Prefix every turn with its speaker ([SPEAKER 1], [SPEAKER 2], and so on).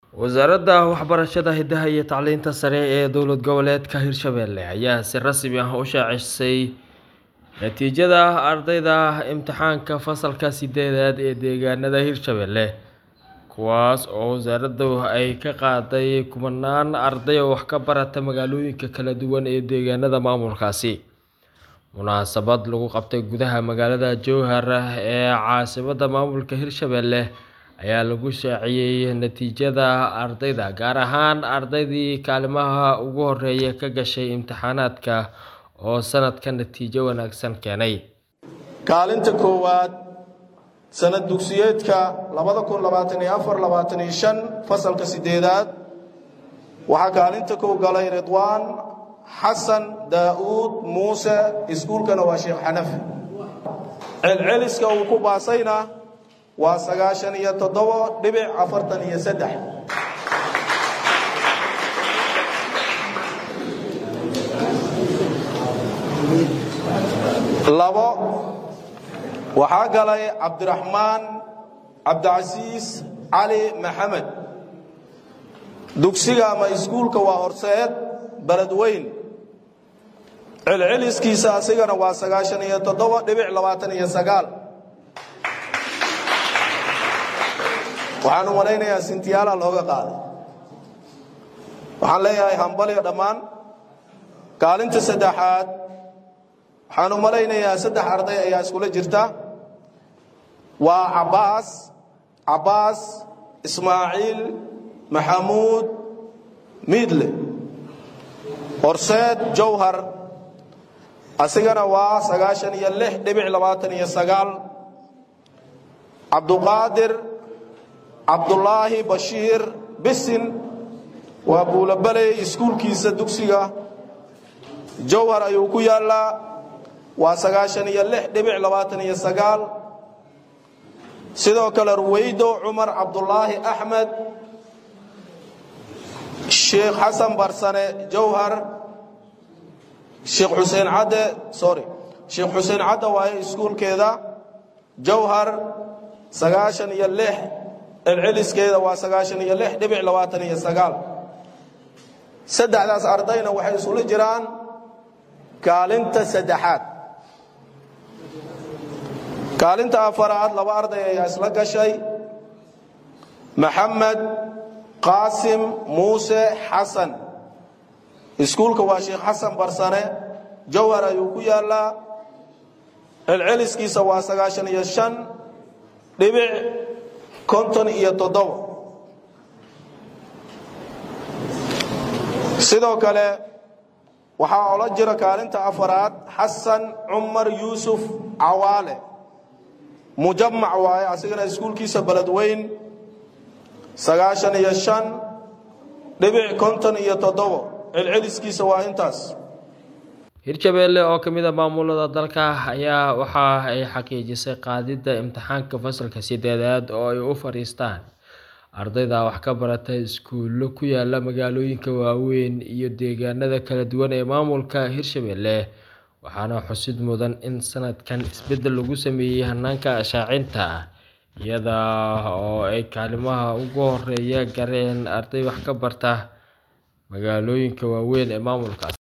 [SPEAKER 1] Wasaaradda Waxbarashada, Hidaha iyo Tacliinta Sare ee Dowlad Goboleedka Hirshabelle ayaa si rasmi ah u shaacisay natiijada ardayda imtixaanka fasalka sideedaad ee deegaanada Hirshabelle, kuwaas oo wasaaraddu ay ka qaaday kumanaan arday oo wax ka barata magaalooyinka kala duwan ee deegaanada maamulkaasi. Munaasabad lagu qabtay gudaha magaalada Jowhar ee caasimadda maamulka Hirshabelle ayaa lagu shaaciyay natiijada ardayda, gaar ahaan ardaydii kaalmaha ugu horeeya ka gashay imtixaanaadka oo sanadkan natiijo wanaagsan keenay.
[SPEAKER 2] kaalinta koowaad sanad dugsiyeedka fasalka sideedaad waxaa kaalinta kow galay ridwaan xasan daa'uud muuse iskuulkana waa sheekh xanafi celceliska uu ku baasayna waa sagaashan iyo toddobo dhibic afartan iyo saddex labo waxaa galay cabdiraxmaan cabdicasiis cali maxamed dugsiga ama iskuulka waa horseed beledweyn celceliskiisa asigana waa sagaashan iyo toddobo dhibic labaatan iyo sagaal waxaanu malaynayaa sintiyaala looga qaaday waxaan leeyahay hambaliga dhammaan kaalinta saddexaad waxaanu malaynayaa saddex arday ayaa iskula jirta waa cabbaas cabbaas ismaaciil maxamuud miidle horseed jowhar asigana waa sagaashan iyo lix dhibic labaatan iyo sagaal cabduqaadir cabdulaahi bashiir bisin waa buulabaley iskuulkiisa dugsiga jowhar ayuu ku yaallaa waa sagaashan iyo lix dhibic labaatan iyo sagaal sidoo kale ruweydo cumar cabdulaahi axmed sheekh xasan barsane jowhar sheekh xuseen cadde sorry sheekh xuseen cadde waaye iskuulkeeda jowhar sagaashan iyo lix celceliskeeda waa sagaashan iyo lix dhibic labaatan iyo sagaal saddexdaas ardayna waxay isula jiraan kaalinta saddexaad kaalinta afaraad laba arday ayaa isla gashay maxamed qaasim muuse xasan iskuulka waa sheekh xasan barsane jowhar ayuu ku yaallaa celceliskiisa waa sagaashan iyo shan dhibic konton iyo toddobo sidoo kale waxaa ola jira kaalinta afaraad xasan cumar yuusuf cawaale mujamac waaye asigana iskuulkiisa beledweyn sagaashan iyo shan dhibic konton iyo toddobo celceliskiisa waa intaas
[SPEAKER 1] Hirshabelle oo ka mid ah maamulada dalka ayaa waxa ay xaqiijisay qaadida imtixaanka fasalka sideedaad oo ay u fariistaan ardayda wax ka barata iskuulo ku yaala magaalooyinka waaweyn iyo deegaanada kala duwan ee maamulka Hirshabelle waxaana xusid mudan in sanadkan isbedel lagu sameeyay hanaanka shaacinta iyada oo ay kaalimaha ugu horeeya gaareen arday wax ka barata magaalooyinka waaweyn ee maamulkaas